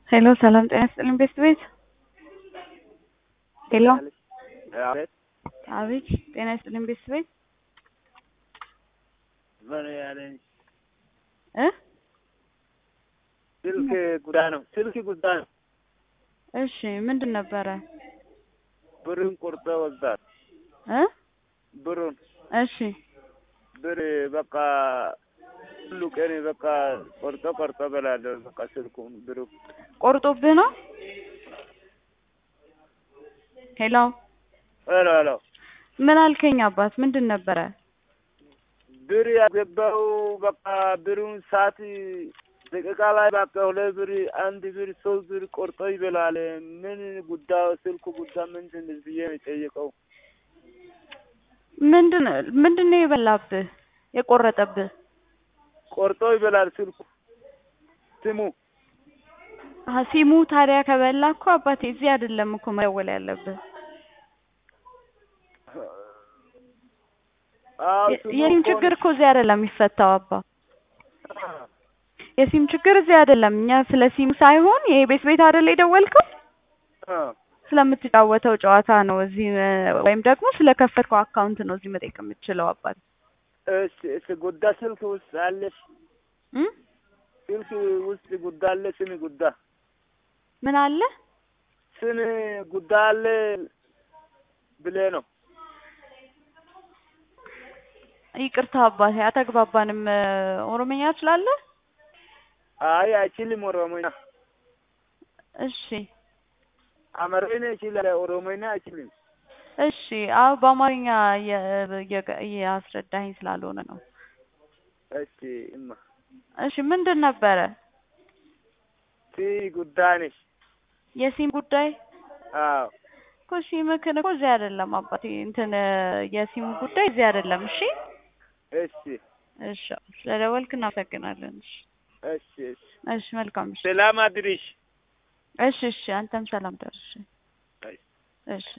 ሄሎ ሰላም ጤና ይስጥልኝ ቤት ቤት ሄሎ አቤት አቤት ጤና ይስጥልኝ ቤት ቤት ምን ያለኝ እ ስልክ ጉዳይ ነው። ስልክ ጉዳይ ነው። እሺ ምንድን ነበረ ብሩን ቆርጦ ወስዳል። እ ብሩን እሺ ብር በቃ ሁሉ ቀን በቃ ቆርጦ ቆርጦ በላለሁ። በቃ ስልኩን ብሩ ቆርጦብህ ነው ሄሎ ሄሎ ሄሎ ምን አልከኝ አባት ምንድን ነበረ ብር ያገባው በቃ ብሩን ሰዓት ደቂቃ ላይ በቃ ሁለት ብር አንድ ብር ሶስት ብር ቆርጦ ይበላል። ምን ጉዳዩ ስልኩ ጉዳይ ምንድን ነው ብዬ ነው የጠየቀው። ምንድን ምንድን ነው የበላብህ የቆረጠብህ ቆርጦ ይበላል ስልኩ ስሙ አሀ ሲሙ ታዲያ ከበላ እኮ አባቴ እዚህ አይደለም እኮ መደወል ያለብህ አዎ የ- ስሙ የሲም እኮ ችግር እኮ እዚህ አይደለም የሚፈታው አባ የሲም ችግር እዚህ አይደለም እኛ ስለ ሲሙ ሳይሆን ይሄ ቤት ቤት አይደል የደወልከው አ ስለምትጫወተው ጨዋታ ነው እዚህ እ፣ ወይም ደግሞ ስለከፈትከው አካውንት ነው እዚህ መጠየቅ የምትችለው አባት እሺ እሺ ጉዳይ ስልክ ውስጥ አለሽ እ? ስልክ ውስጥ ጉዳይ አለ ስም ጉዳይ ምን አለ ስም ጉዳይ አለ ብለህ ነው ይቅርታ አባቴ አተግባባንም እ፣ ኦሮምኛ ትችላለህ አይ አይችልም ኦሮሞኛ እሺ አማርኛ ይችላል ኦሮሞኛ አይችልም እሺ አዎ በአማርኛ እየ- እየ- እያስረዳኸኝ ስላልሆነ ነው እሺ እማ እሺ ምንድን ነበረ ሲ ጉዳይ ነሽ የሲም ጉዳይ አዎ እኮ ሲምክን እኮ እዚህ አይደለም አባቴ እንትን እ፣ የሲሙ ጉዳይ እዚህ አይደለም እሺ እሺ እሺ ስለደወልክ እናመሰግናለን እሺ እሺ እሺ እሺ መልካም እሺ ሰላም አድርሽ እሺ እሺ አንተም ሰላም ደርሽ አይ እሺ